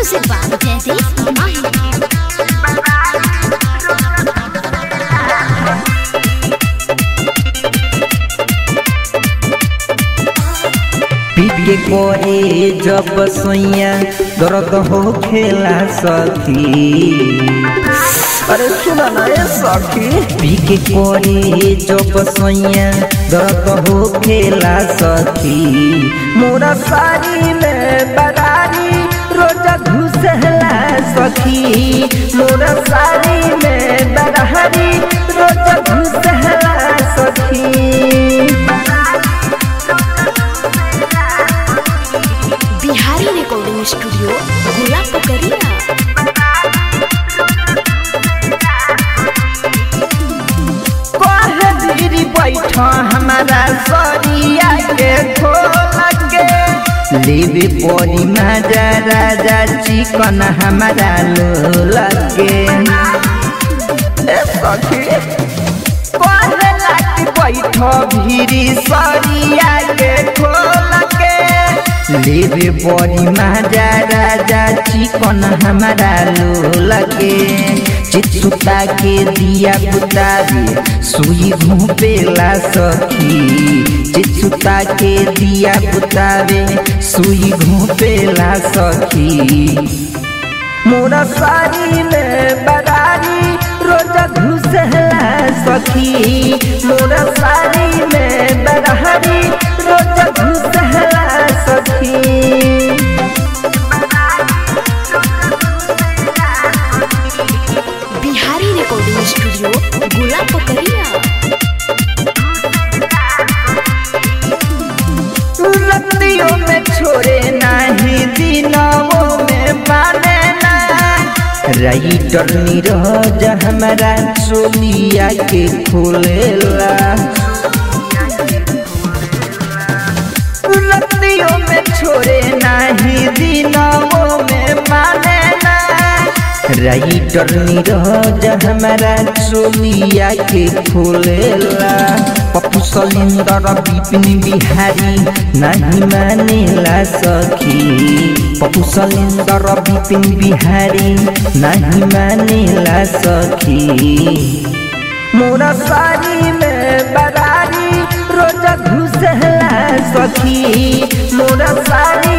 Music by Jaideep Mahi. पीट के कोरे जब सोइया दर्द हो खेला सखी अरे सुना ना ए सखी पी के कोरे जब सोइया दर्द हो खेला सखी मोरा सारी में बरारी रोजा घुसला सखी मोरा सारी में बरारी रोजा घुसला सखी बिहारी रिकॉर्डिंग स्टूडियो गोला पकड़िया कहे दीदी बैठ हमारा सरिया के खोल के लेवे परी माजा राजा चिकन हमारा लो लगे ए सखी कहे लाटी बैठ भीरी सरिया के खोल के लेवे बड़ी माजा राजा चिकन हमारा लो लगे चित्सुता के दिया बुतावे सुई घूपेला सखी चित्सुता के दिया बुतावे सुई घूपेला सखी मोरा सारी में बरारी रोजा घुसला सखी मोरा सारी में बरारी रोजा घुसला सखी बिहारी रिकॉर्डिंग स्टूडियो गोला पकड़िया रतियों में छोड़े नहीं दिनों में माने ना राइटर नीरज हमारा चोलिया के खोलेला रतियों में छोड़े नहीं दिनों में माने ना राइटर नीरज हमारा चोलिया के खोलेला पप्पू सलिंदर विपिन बिहारी नहीं मानेला सखी पप्पू सलिंदर विपिन बिहारी नहीं मानेला सखी मोरा सारी में बरारी रोजा घुसला सखी मोरा सारी